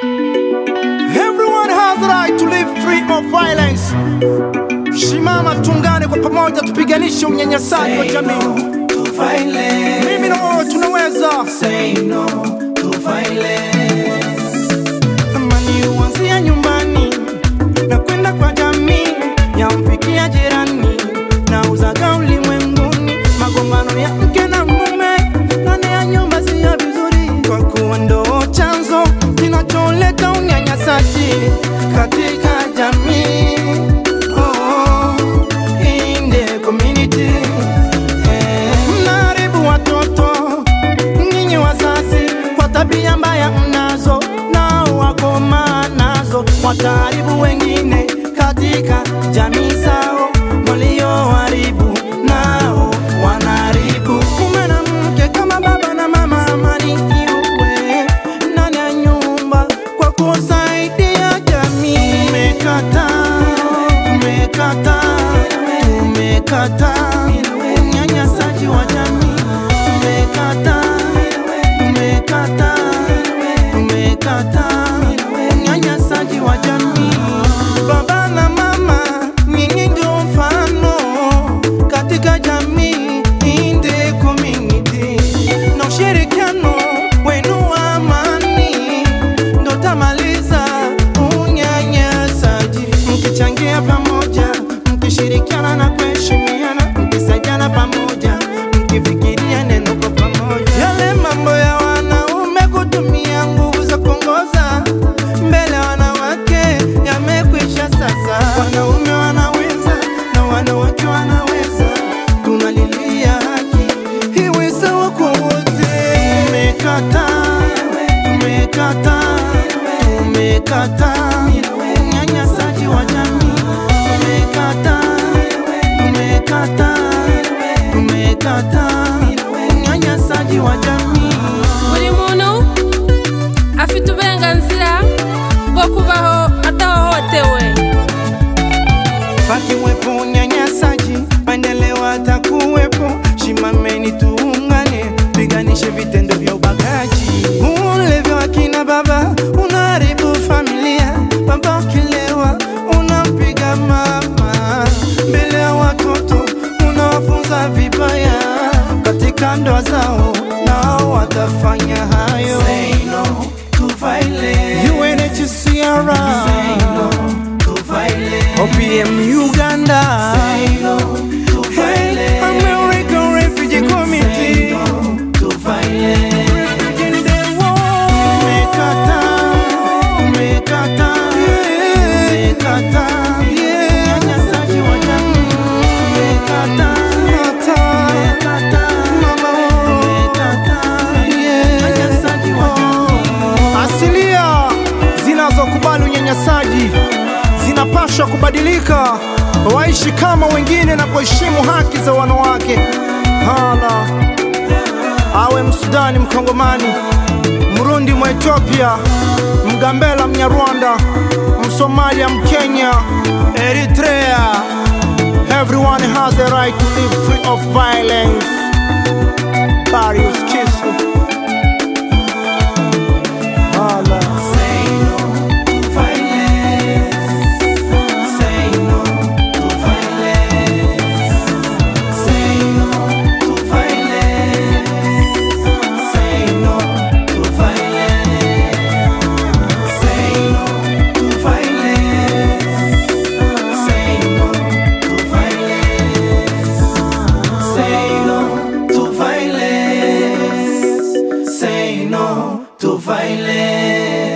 Everyone has the right to live free of violence. Shimama, tuungane kwa pamoja, tupiganishe unyanyasaji wa jamii. to violence. Mimi na wewe tunaweza. Say no to violence. Amani huanzia nyumbani na kwenda kwa jamii, yamfikia jirani na uzaga ulimwenguni. Magombano ya mke na mume ndani ya nyumba si ya vizuri, kwa kuwa ndo chanzo kinacholeta unyanyasaji katika jamii. Oh, in the community. Eh, mnaharibu watoto nyinyi wazazi kwa tabia mbaya mnazo, nao wakoma nazo, wataharibu wengine katika jamii zao. Walioharibu nao wanaharibu. Mume na mke kama baba na mama, amani iwe ndani ya nyumba kwa kusaidia jamii. Umekataa, umekataa, umekataa unyanyasaji wa jamii. Umekataa, umekataa, umekataa unyanyasaji wa jamii. Baba na mama, nyinyi ndio mfano katika jamii in the community, na ushirikiano wenu wa amani ndo tamaliza unyanyasaji, mkichangia pamoja, mkishirikiana na kuheshimiana, mkisaidiana pamoja, mkifikiria neno kwa pamoja. Yale mambo ya wanaume kutumia nguvu za kuongoza mbele ya wanawake yamekwisha sasa. Wanaume wanaweza na wanawake wanaweza, tunalilia haki iwe sawa kwa wote. Umekataa, umekataa, umekataa unyanyasaji wa jamii. Umekataa, umekataa, umekataa unyanyasaji wa jamii. buri muntu afite uburenganzira bwo kubaho adahohotewe Pakiwepo unyanyasaji, maendeleo atakuwepo. Shimameni tuungane, piganishe vitendo vya ubakaji. Ulevi wa kina baba unaharibu familia. Baba ukilewa unampiga mama mbele ya watoto, unawafunza vibaya katika ndoa zao, nao watafanya hayo. Say no to violence. UNHCR, Say no to violence. OPM Uganda. Say no to Hey, violence. American Refugee Say Committee. no to violence. Refugee Day War. Umekataa, umekataa, umekataa. Unyanyasaji wa jamii. Umekataa, umekataa. Mama, umekataa. Unyanyasaji wa jamii. Asilia zinazokubali unyanyasaji zinapaswa kubadilika, waishi kama wengine na kuheshimu haki za wanawake. Hala, awe Msudani, Mkongomani, Mrundi, mwa Ethiopia, Mgambela, Mnyarwanda, Msomalia, Mkenya, Eritrea. Everyone has a right to live free of violence. Barrios Kisu. Hala. Say no to violence. Say no to violence. Say no to violence. Say no to violence. Say no to violence. Say no to violence. Say no to violence. Say no to violence.